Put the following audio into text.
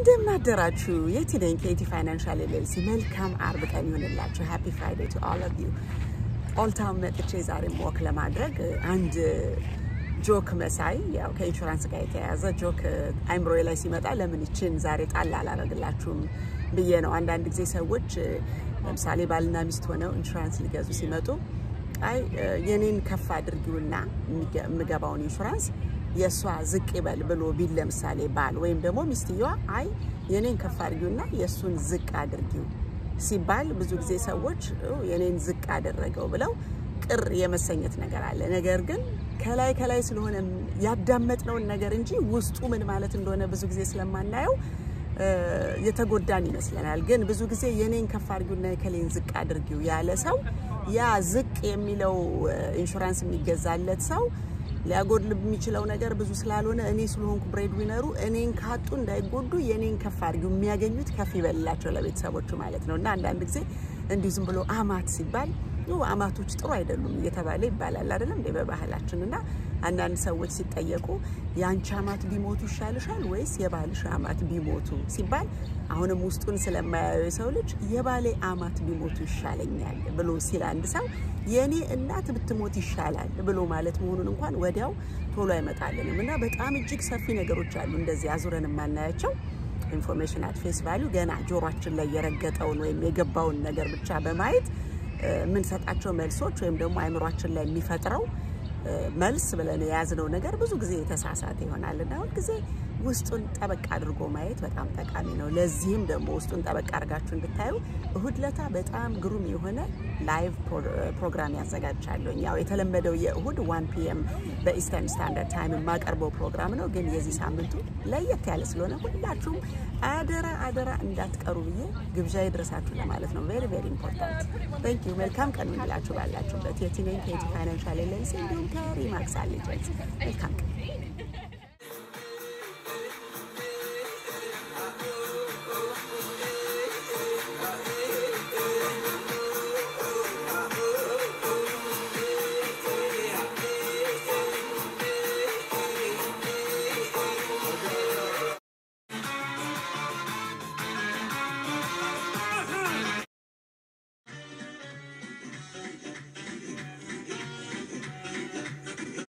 እንደምን አደራችሁ። የቲ ነኝ ከኢቲ ፋይናንሻል ኤልኤልሲ። መልካም አርብ ቀን ይሆንላችሁ። ሃፒ ፍራይዴ ቱ ኦል ኦፍ ዩ። ኦልታውን መጥቼ ዛሬ ወክ ለማድረግ አንድ ጆክ መሳይ ያው ከኢንሹራንስ ጋር የተያያዘ ጆክ አይምሮዬ ላይ ሲመጣ ለምን ይችን ዛሬ ጣል አላደርግላችሁም ብዬ ነው። አንዳንድ ጊዜ ሰዎች ለምሳሌ ባልና ሚስት ሆነው ኢንሹራንስ ሊገዙ ሲመጡ አይ የኔን ከፍ አድርጊውና የምገባውን ኢንሹራንስ የእሷ ዝቅ ይበል ብሎ ቢል ለምሳሌ ባል ወይም ደግሞ ሚስትየዋ አይ የኔን ከፍ አድርጊውና የእሱን ዝቅ አድርጊው ሲባል ብዙ ጊዜ ሰዎች የኔን ዝቅ አደረገው ብለው ቅር የመሰኘት ነገር አለ። ነገር ግን ከላይ ከላይ ስለሆነ ያዳመጥነውን ነገር እንጂ ውስጡ ምን ማለት እንደሆነ ብዙ ጊዜ ስለማናየው የተጎዳን ይመስለናል። ግን ብዙ ጊዜ የኔን ከፍ አድርጊውና የከሌን ዝቅ አድርጊው ያለ ሰው ያ ዝቅ የሚለው ኢንሹራንስ የሚገዛለት ሰው ሊያጎድል የሚችለው ነገር ብዙ ስላልሆነ እኔ ስለሆንኩ ብሬድ ዊነሩ እኔን ካጡ እንዳይጎዱ የኔን ከፍ አድርጊው የሚያገኙት ከፍ ይበልላቸው ለቤተሰቦቹ ማለት ነው። እና አንዳንድ ጊዜ እንዲሁ ዝም ብሎ አማት ሲባል አማቶች ጥሩ አይደሉም እየተባለ ይባላል አይደለም እንዴ በባህላችን። እና አንዳንድ ሰዎች ሲጠየቁ የአንቺ አማት ቢሞቱ ይሻልሻል ወይስ የባልሽ አማት ቢሞቱ ሲባል አሁንም ውስጡን ስለማያየው የሰው ልጅ የባሌ አማት ቢሞቱ ይሻለኛል ብሎ ሲል አንድ ሰው የእኔ እናት ብትሞት ይሻላል ብሎ ማለት መሆኑን እንኳን ወዲያው ቶሎ አይመጣልንም። እና በጣም እጅግ ሰፊ ነገሮች አሉ እንደዚህ አዙረን የማናያቸው ኢንፎርሜሽን አት ፌስ ቫሊዩ ገና ጆሯችን ላይ የረገጠውን ወይም የገባውን ነገር ብቻ በማየት የምንሰጣቸው መልሶች ወይም ደግሞ አይምሯችን ላይ የሚፈጥረው መልስ ብለን የያዝነው ነገር ብዙ ጊዜ የተሳሳተ ይሆናል እና ሁልጊዜ ውስጡን ጠበቅ አድርጎ ማየት በጣም ጠቃሚ ነው። ለዚህም ደግሞ ውስጡን ጠበቅ አድርጋችሁ እንድታዩ እሁድ ለታ በጣም ግሩም የሆነ ላይቭ ፕሮግራም ያዘጋጃለሁ። ያው የተለመደው የእሁድ ዋን ፒኤም በኢስተርን ስታንዳርድ ታይም የማቀርበው ፕሮግራም ነው። ግን የዚህ ሳምንቱ ለየት ያለ ስለሆነ ሁላችሁም አደራ አደራ እንዳትቀሩ ብዬ ግብዣ ይድረሳችሁ ለማለት ነው። ቬሪ ቬሪ ኢምፖርታንት ታንክ ዩ። መልካም ቀን ይሁንላችሁ ባላችሁበት። የቲኔን ከኢቲ ፋይናንሻል ኤልኤልሲ እንዲሁም ከሪማክስ አሌጀንስ መልካም ቀን